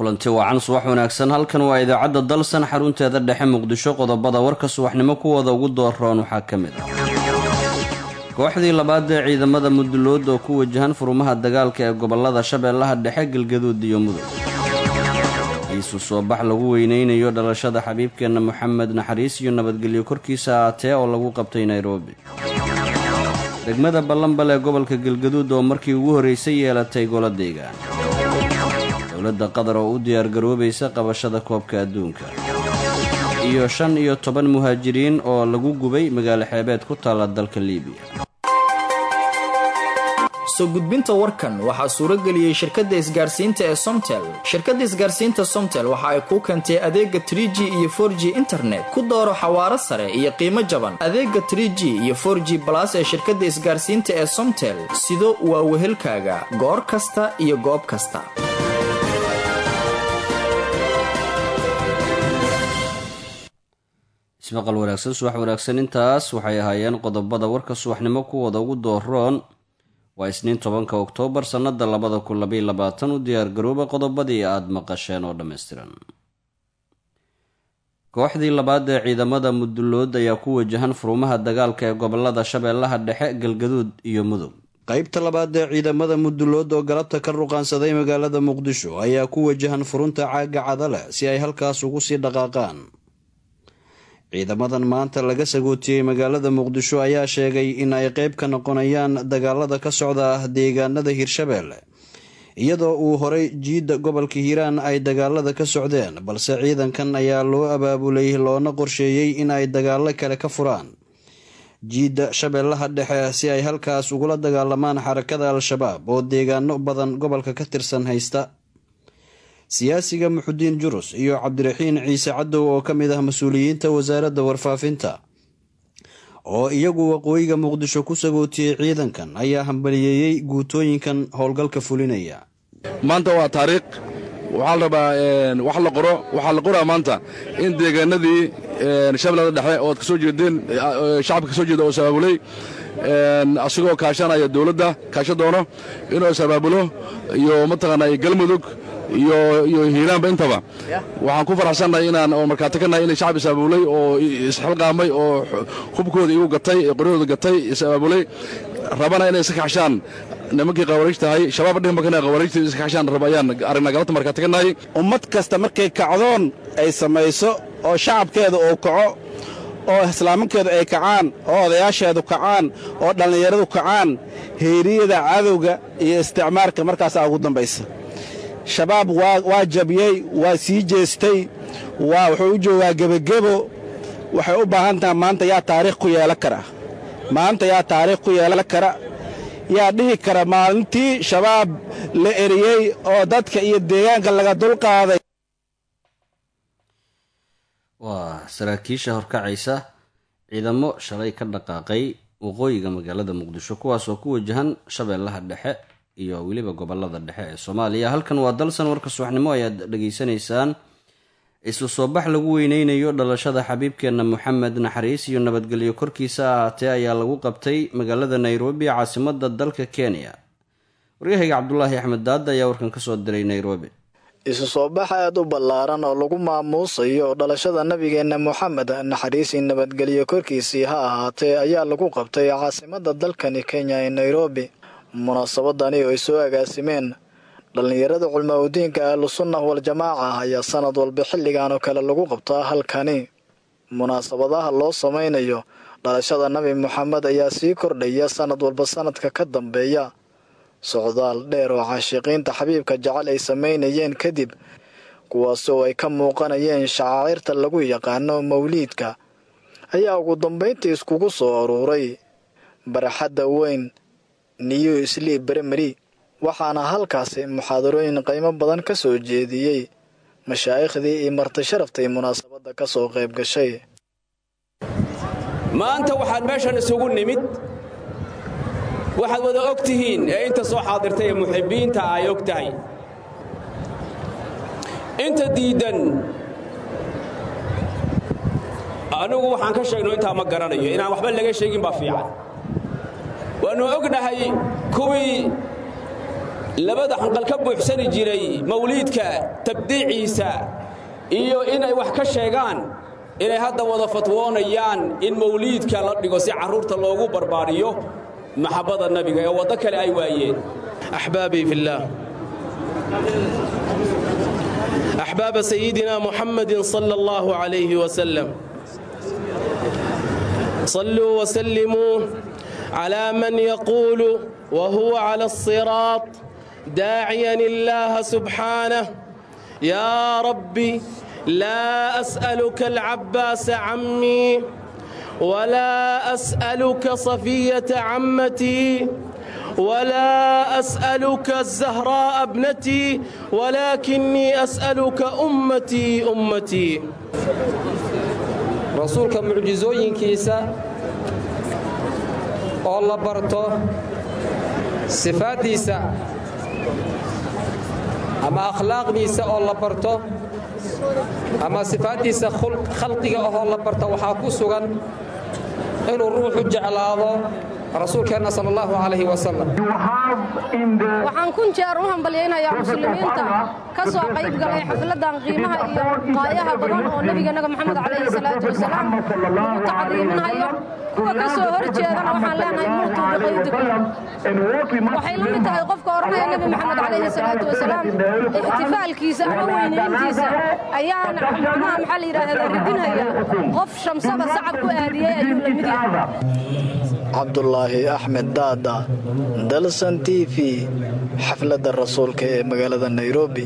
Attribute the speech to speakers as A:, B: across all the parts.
A: kulanti wacan subax wanaagsan halkan waa idaacadda dalsan xarunteeda dhexe muqdisho qodobada warka subaxnimo kuwooda ugu dooroon waxaa ka mid ah kooxdii labaad ee ciidamada mudulood oo ku wajahan furumaha dagaalka ee gobolada shabeellaha dhexe galgaduud iyo mudug iisu soo bax lagu weyneynayo dhalashada xabiibkeenna moxamed naxariis iyo nabadgelyo korkiisa aatee oo lagu qabtay nairobi degmada ballanbal ee gobolka galgaduud oo markii ugu horreysay yeelatay golo deegaan dowladda qatar oo u diyaargaroobaysa qabashada koobka adduunka iyo shan iyo toban muhaajiriin oo lagu gubay magaalo xeebeed ku taalla dalka liibiya
B: soo gudbinta warkan waxaa suurageliyey shirkadda isgaarsiinta ee somtel shirkadda isgaarsiinta somtel waxa ay kuu keentay adeega trie g iyo for g internet ku dooro xawaaro sare iyo qiimo jaban adeega trie g iyo for g balas ee shirkadda isgaarsiinta ee somtel sido waa wehelkaaga goor kasta iyo goob kasta
A: ismaqal wanaagsan subax wanaagsan intaas waxay ahaayeen qodobada warka subaxnimo kuwooda ugu dooroon waa isniin tobanka oktoobar sannada labada kun labaiy labaatan u diyaargarooba qodobadii aada maqasheen oo dhammaystiran kooxdii labaad ee ciidamada mudulood ayaa ku wajahan furumaha dagaalka ee gobolada shabeellaha dhexe galgaduud iyo mudug qaybta labaad ee ciidamada mudulood oo galabta ka ruqaansaday magaalada muqdisho ayaa ku wajahan furunta caaga cadale si ay halkaas ugu sii dhaqaaqaan ciidamadan maanta laga sagootiyey magaalada muqdisho ayaa sheegay in ay qeyb ka noqonayaan dagaalada ka socda deegaanada hirshabeelle iyadoo uu horay jiidda gobolka hiiraan ay dagaalada ka socdeen balse ciidankan ayaa loo abaabulay loona qorsheeyey in ay dagaalo kale ka furaan jiidda shabeellaha dhexe si ay halkaas ugula dagaalamaan xarakada al-shabaab oo deegaano badan gobolka ka tirsan haysta siyaasiga muxudiin jurus iyo cabdiraxiin ciise cadow oo ka mid ah mas-uuliyiinta wasaaradda warfaafinta oo iyagu waqooyiga muqdisho ku sagootiyey ciidankan ayaa hambaliyeeyey guutooyinkan howlgalka fulinaya
C: maanta waa taariikh waxaa la rabaa wax la qoro waxaa la qoraa maanta in deegaanadii shabeellada dhexe oo ad kasoo jeedeen shacabka kasoo jeeda oo sabaabulay asigoo kaashanaya dowladda kaasha doono inuu isabaabulo iyo mataqaanaa galmudug iyo hiiraanba intaba waxaan ku faraxsannahay inaan oo markaati ka nahay inay shacab is-abaabulay oo isxilqaamay oo hubkooda igu gatay qoryahooda gatay is-abaabulay rabana inay iska kaxshaan nimankii qawaariij tahay shabaab dhihin bakana qawaariijta iska kaxshaan raba ayaan aragnaa galabta markaati ka nahay
D: ummad kasta markay kacdoon ay samayso oo shacabkeeda uu kaco oo islaamankeedu ay kacaan oo odayaasheedu kacaan oo dhallinyaradu kacaan heeriyada cadowga iyo isticmaarka markaasaa ugu dambaysa shabaab waa jabiyey waa sii jeestay waa wuxuu u joogaa gebagebo waxay u baahan tahay maanta yaa taariikh ku yeelan kara maanta yaa taariikh ku yeelan kara yaa dhihi kara maalintii shabaab la eriyey oo dadka iyo deegaanka laga dulqaaday
A: waa saraakiisha horkacaysa ciidamo shalay ka dhaqaaqay waqooyiga magaalada muqdisho kuwaasoo ku wajahan shabeellaha dhexe iyo weliba gobolada dhexe ee soomaaliya halkan waa dalsan warka subaxnimo ayaad dhegaysanaysaan isu soo bax lagu weyneynayo dhalashada xabiibkeenna moxamed naxariis iyo nabadgelyo korkiisa ahaatee ayaa lagu qabtay magaalada nairobi caasimada dalka kenya waryahayga cabdulaahi axmed daada ayaa warkan kasoo diray nairobi
E: isu soo bax aada u ballaaran oo lagu maamuusayo dhalashada nabigeenna moxamed naxariisi nabadgelyo korkiisii ha ahaatee ayaa lagu qabtay caasimada dalkani kenya ee nairobi munaasabadani oo ay soo agaasimeen dhallinyarada culmaaudiinka ahlusunnah wal-jamaaca ayaa sanad walba xilligan oo kale lagu qabtaa halkani munaasabadaha loo samaynayo dhalashada nabi moxamed ayaa sii kordhaya sanad walba sanadka ka dambeeya socdaal dheer oo caashiqiinta xabiibka jecel ay samaynayeen kadib kuwaasoo ay ka muuqanayeen shacaacirta lagu yaqaano mawliidka ayaa ugu dambayntii iskugu soo aruuray baraxadda weyn new sleep bremary waxaana halkaasi muxaadarooyin qiimo badan ka soo jeediyey mashaaikhdii iyo marti sharaftay munaasabadda ka soo qayb gashay
F: maanta waxaan meeshan isugu nimid waxaad wada og tihiin ee inta soo xaadirtay ee muxibbiinta ay og tahay inta diiddan anigu waxaan ka sheegno intaa ma garanayo inaan waxba laga sheegin baa fiican waannu ognahay kuwii labada xanqal ka buuxsani jiray mawliidka tabdiiciisa iyo inay wax ka sheegaan inay hadda wada fatwoonayaan in mawliidka la dhigo si carruurta loogu barbaariyo maxabbada nabiga ee waddo kale ay waayeen
G: أحبابي في الله أحباب سيدنا محمد صلى الله عليه وسلم صلوا وسلموا على من يقول وهو على الصراط داعيا الله سبحانه يا ربي لا أسألك العباس عمي ولا أسألك صفية عمتي ولا أسألك الزهراء ابنتي ولكني أسألك أمتي أمتي
H: rasuulka mucjisooyinkiisa oo la barto sifaaddiisa ama akhlaaqdiisa oo la barto ama sifaaddiisa khalqiga ahoo la barto waxaa ku sugan inuu ruuxu jeclaado rasuulkeenna sal allahu calayhi wasalam
I: waxaan kun jeer u hambalyaynayaa muslimiinta ka soo qayb galay xafladan qiimaha iyo qaayaha badan oo nebigeennaga moxamed calayhi salaatu wasalaam lagu tacdiiminayo kuwa ka soo hor jeedana waxaan leenahay muutuu biqaydikum waxay la mid tahay qofka odhanaya nebi moxamed calayhi salaatu wasalaam ixtifaalkiisa ama weynayntiisa ayaan macnaha maxaa la yidhaahdaa ridinaya qof shamsada sacab ku aadiyey ayuu la mid yahay
E: cabdulaahi axmed daada dalsan t v xafladda rasuulka ee magaalada nairobi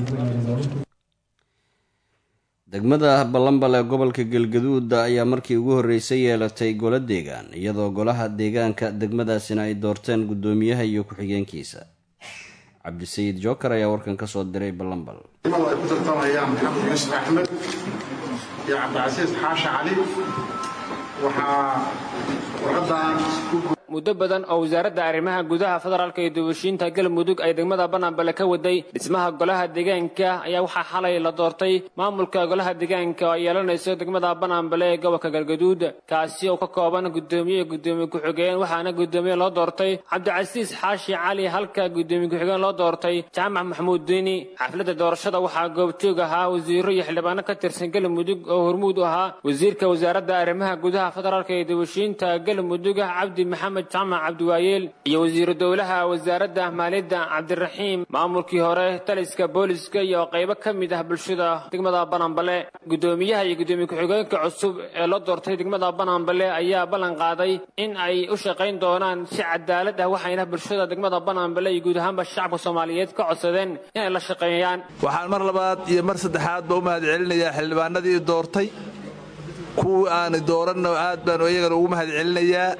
A: degmada ballanbal ee gobolka galgaduud ayaa markii ugu horreysay yeelatay golo deegaan iyadoo golaha deegaanka degmadaasina ay doorteen guddoomiyaha iyo ku-xigeenkiisa cabdisayid jookar ayaa warkan ka soo diray ballanbal
J: ay ku tartamayaan maxamed yuusuf axmed iyo cabdicasiis xaashi cali waxaa warqadan
K: muddo badan oo wasaaradda arrimaha gudaha federaalka iyo dubashiinta galmudug ay degmada banambale ka waday dhismaha golaha deegaanka ayaa waxaa xalay la doortay maamulka golaha deegaanka oo ay yeelanayso degmada banambale ee gobolka galgaduud kaasi oo ka kooban guddoomiye iyo guddoomiye ku-xigeen waxaana guddoomiye loo doortay cabdicasiis xaashi cali halka guddoomiye ku-xigeen loo doortay jaamac maxamuud diini xafladda doorashada waxaa goobjoog ahaa wasiiro iyo xildhibaano ka tirsan galmudug oo hormuud u ahaa wasiirka wasaaradda arrimaha gudaha federaalka iyo dubashiinta galmudug cabdi maxamed jamac cabdiwaayeel iyo wasiiru dowlaha wasaaradda maaliyadda cabdiraxiim maamulkii hore taliska booliska iyo qaybo ka mid ah bulshada degmada banambale guddoomiyaha iyo guddoomiye ku-xigeenka cusub ee loo doortay degmada banambale ayaa ballan qaaday in ay u shaqayn doonaan si cadaalad ah waxayna bulshada degmada banambale iyo guud ahaanba shacabka soomaaliyeed ka codsadeen inay la shaqeeyaan
L: waxaan mar labaad iyo mar saddexaadba u mahad celinayaa xildhibaanadii doortay kuwii aani dooranna aad baan iyagana ugu mahad celinayaa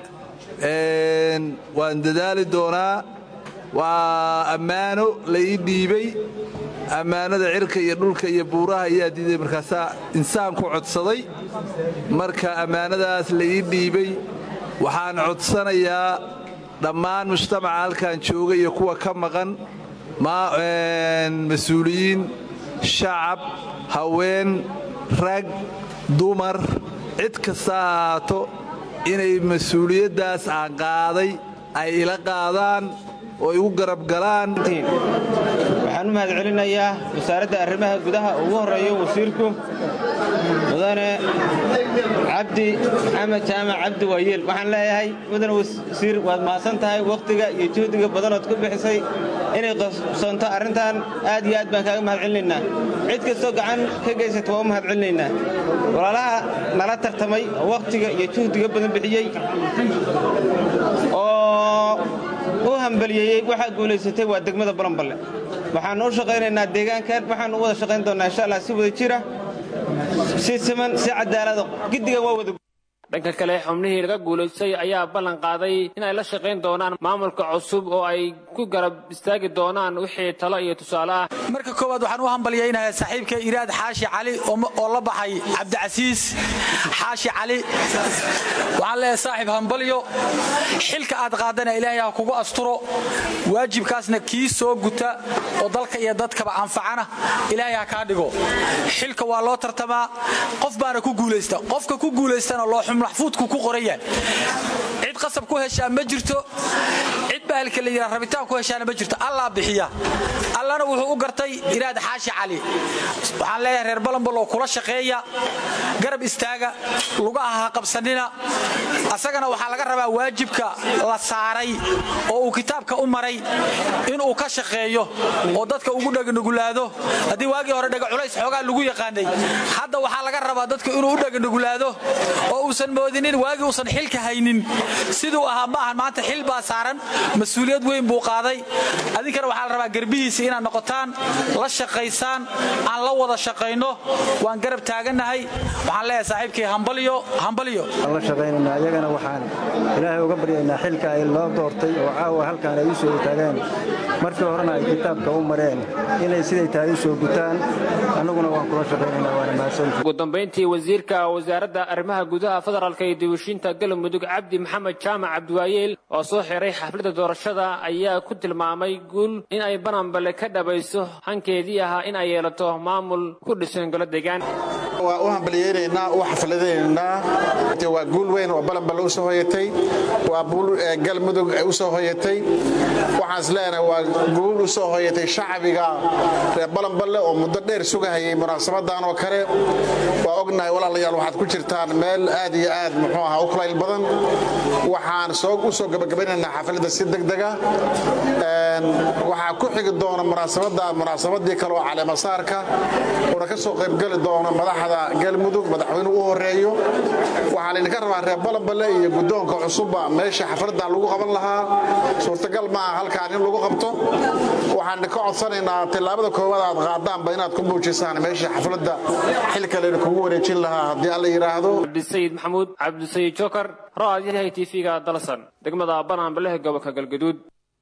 L: waan dadaali doonaa waa ammaano la ii dhiibay ammaanada cirka iyo dhulka iyo buuraha ayaa diiday markaasaa insaan ku codsaday marka ammaanadaas la ii dhiibay waxaan codsanayaa dhammaan mujtamaca halkan jooga iyo kuwa ka maqan mas-uuliyiin shacab haween rag dumar cid kasta ha ahaato inay mas-uuliyaddaas aan qaaday ay ila qaadaan oo igu garab galaan
M: waxaan u mahad celinayaa wasaaradda arrimaha gudaha ugu horreeyo wasiirku mudane cabdi maxamed jaamac cabdi waayeel waxaan leeyahay mudane wasiir waad mahadsan tahay wakhtiga iyo juhdiga badanood ku bixisay inay qabsoonto arrintan aad iyo aad baan kaaga mahad celinaynaa cid kastoo gacan ka geysata waa u mahad celinaynaa walaalaha nala tartamay oo wakhtiga iyo juhdiga badan bixiyey oo u hambaliyeeyey waxaa guulaysatay waa degmada balanballe waxaannu u shaqaynaynaa deegaankan waxaannu u wada shaqayn doonnaa insha allah si wada jira si siman si cadaalada giddigan waa wada
K: dhanka kale xubnihii laga guulaystay ayaa ballan qaaday inay la shaqayn doonaan maamulka cusub oo ay ku garab istaagi doonaan wixii talo iyo tusaale ah
N: marka koowaad waxaan u hambalyaynayaa saaxiibka iraad xaashi cali oo la baxay cabdicasiis xaashi cali waxaan leeyahay saaxiib hambalyo xilka aad qaadana ilaahay ha kugu asturo waajibkaasna kii soo guta oo dalka iyo dadkaba anfacana ilaahay ha kaa dhigo xilka waa loo tartamaa qof baana ku guulaysta qofka ku guulaystana looxum maxfuudku ku qoran yahay cid qasab ku heshaa ma jirto cid bahalka la yidhaha rabitaan ku heshaana ma jirto allaa bixiya allana wuxuu u gartay iraad xaashi cali waxaan leeyahay reer balanbaloo kula shaqeeya garab istaaga lugaha ha qabsanina asagana waxaa laga rabaa waajibka la saaray oo uu kitaabka u maray inuu ka shaqeeyo oo dadka ugu dheganugulaado haddii waagii hore dhega culays xoogaa lagu yaqaanay hadda waxaa laga rabaa dadku inuu u dheganugulaado oo uusan moodinin waagii uusan xilka haynin siduu ahaa ma ahan maanta xil baa saaran mas-uuliyad weyn buu qaaday adinkana waxaa la rabaa garbihiisa inaad noqotaan la shaqaysaan aan la wada shaqayno waan garab taagannahay waxaan leeyahay saaxiibkii hambalyo hambalyo
O: la shaqaynayna ayagana waxaan ilaahay uga baryaynaa xilka ay loo doortay oo caawa halkaan ay u soo taageen markii horena ay kitaabka u mareen inay siday tahay u soo gutaan annaguna waan kula shaqaynaynaa waana mahadsantahay
K: ugu dambayntii wasiirka wasaaradda arrimaha gudaha federaalka iyo dibushiinta galmudug cabdi maxamed jaamac cabdiwaayeel oo soo xiray xafladda doorashada ayaa ku tilmaamay guul in ay bananbale ka dhabayso hankeedii ahaa in ay yeelato maamul ku dhisan golo deegaan
J: waa u hambaliyeynaynaa u xafladaynaynaa waa guul weyn oo balanballe u soo hoyatay waa buul galmudug u soo hoyatay waxaan is leenahay waa guul u soo hoyatay shacbiga reer balanballe oo muddo dheer sugahayay munaasabadan oo kale waa ognahay walaalayaal waxaad ku jirtaan meel aad iyo aad muxuu ahaa u kulayl badan waxaan u soo gabagabaynaynaa xafladda si degdega waxaa ku xigi doona munaasabada munaasabadii kale oo caleemasaarka uuna ka soo qaybgeli doono madaxda galmudug madaxweynuhu u horeeyo waxaa laydinka rabaa reer balanballe iyo guddoonka cusubba meesha xafladan lagu qaban lahaa suurtagal maaha halkaan in lagu qabto waxaan ka codsanaynaa tillaabada koowaad aad qaadaanba inaad ku muujisaan meesha xafladda xilka layna kugu wareejin lahaa haddii alla yidhaahdo
K: cabdisayid maxamuud cabdisayid jokar raadiyaha tv-ga dalsan degmada bananbalehe gobolka galgaduud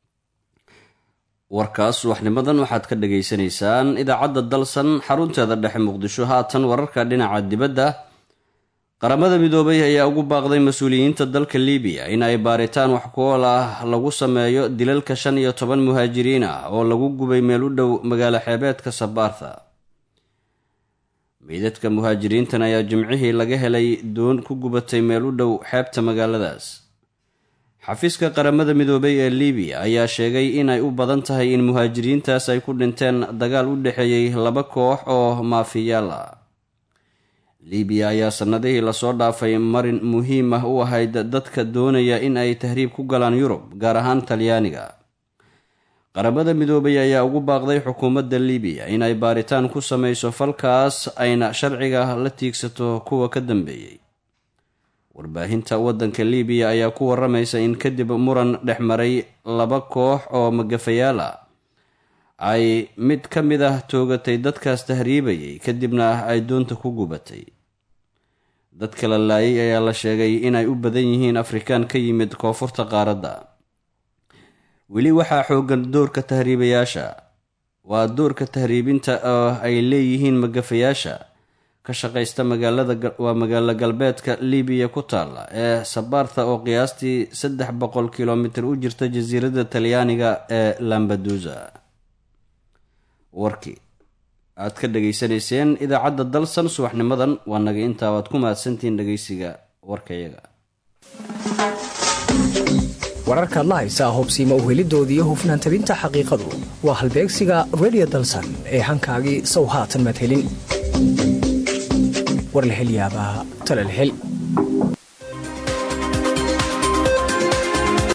A: warkaas subaxnimadan waxaad ka dhagaysanaysaan idaacadda dalsan xarunteeda dhexe muqdisho haatan wararka dhinaca dibadda qaramada midoobay ayaa ugu baaqday mas-uuliyiinta dalka libiya in ay baaritaan wax ku-ool ah lagu sameeyo dilalka shan iyo toban muhaajiriin ah oo lagu gubay meel u dhow magaalo xeebeedka sabaartha meydadka muhaajiriintan ayaa jimcihii laga helay doon ku gubatay meel u dhow xeebta magaaladaas xafiiska qaramada midoobay ee libiya ayaa sheegay inay u badan tahay in muhaajiriintaas ay ku dhinteen dagaal u dhexeeyey laba koox oo maafiyaal ah libiya ayaa sannadihii lasoo dhaafay marin muhiim ah u ahayd dadka doonaya in ay tahriib ku galaan yurub gaar ahaan talyaaniga qaramada midoobay ayaa ugu baaqday xukuumadda libiya in ay baaritaan ku samayso falkaas ayna sharciga la tiigsato kuwa ka dambeeyey warbaahinta waddanka libiya ayaa ku waramaysa in kadib muran dhex maray laba koox oo magafayaal ah ay mid ka mid ah toogatay dadkaas tahriibayay kadibna ay doonta ku gubatay dadka la laayay ayaa la sheegay inay u badan yihiin afrikaan ka yimid koonfurta qaaradda weli waxaa xoogan doorka tahriibayaasha waa doorka tahriibinta oo ay leeyihiin magafayaasha ka shaqaysta magaaladawaa magaalo galbeedka libiya ku taalla ee sabaarta oo qiyaastii saddex boqol kilomitir u jirta jasiiradda talyaaniga ee lambadusa warkii aad ka dhageysanayseen idaacadda dalsan subaxnimadan waa naga intaa waad ku mahadsantihiin dhegeysiga warkayaga
P: wararkaad la haysaa hobsiima uhelidooda iyo hufnaan tabinta xaqiiqadu waa halbeegsiga redio dalsan ee hankaagii sow haatan madhelin war la hel yaabaa tala la hel